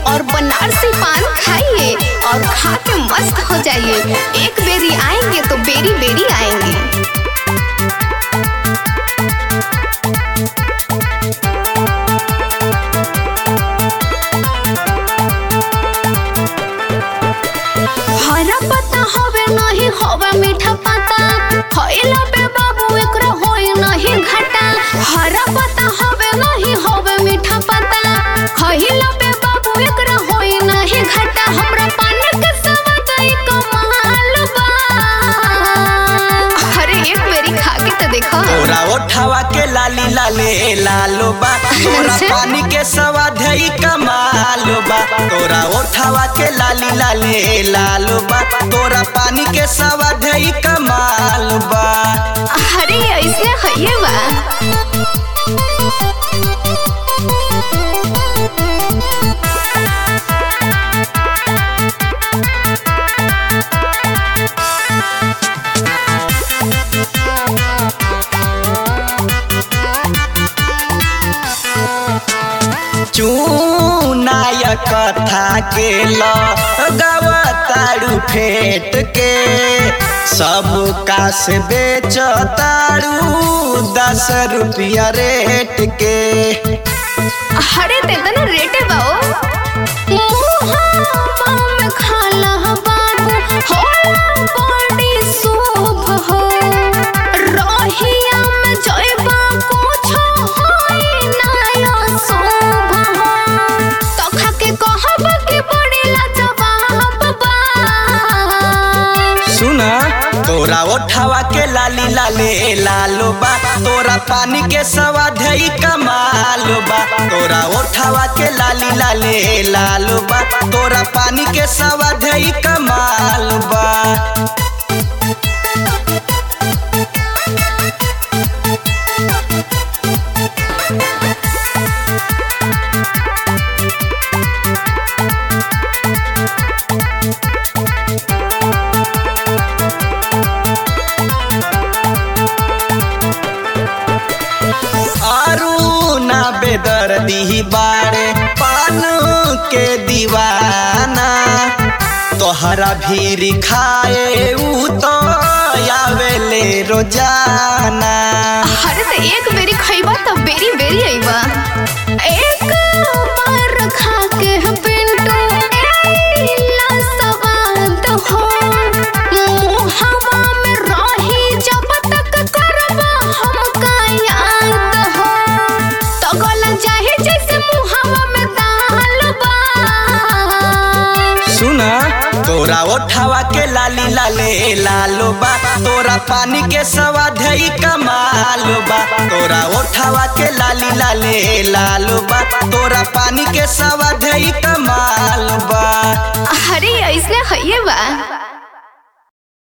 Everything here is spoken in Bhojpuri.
और बनारसी पान खाइए और खा के मस्त हो जाइए एक बेरी आएंगे तो बेरी बेरी आएंगे हरा पत्ता हवे नहीं हवे मीठा पत्ता खइला पे बाबू एकरा होई नहीं घाटा हरा पत्ता हवे नहीं हवे मीठा पत्ता खइला पे बाबू एकरा होई नहीं घाटा हमरा पान के स्वाद ई कमाल बा अरे एक बेरी खा के तो देखो तोरा ओठावा के लाली लाले लालो बा तोरा अच्छा। पानी के स्वाद है ई कमालो बा तोरा ओठावा के लाली लाले लालो बा तोरा पानी के स्वाद है ई कमाल बा अरे ऐसे हइए बा चूनाय कथा के लगवतारू फेट के सब का से बेच तारू दस रुपया रेट के अरे तेतना रेटे बाओ मुहावा में खाला बाबू होला बड़ी शुभ हो रहिया में जइबा कुछ होई ना शुभ हो तो खा के कहब कि बड़ी लाजवाब बा सुना तोरा ओठावा के लाली लाले लालो बा तोरा पानी के स्वाद है ई कमालो बा तोरा ओठावा के लाली लाले लालो बा तोरा पानी के स्वाद है ई कमाल बा आरू ना बेदर्दी बारे पान के दीवाना तोहरा भीर खाए ऊ तो आवेले रोजाना अरे तो एक बेरी खइबा तो बेरी बेरी अइबा एक बार खा के पिंटू एला सवाद हो मुहावा में रही जब तक करबा हमका याद हो तो गला चाहे जैसे मुहावा में दाल बा सुना तोरा ओठावा के लाली लाले लालो बा तोरा पानी के स्वाद है ई कमालो बा तोरा ओठावा के लाली लाले लालो बा तोरा पानी के स्वाद है ई कमाल बा अरे ऐसे हइए बा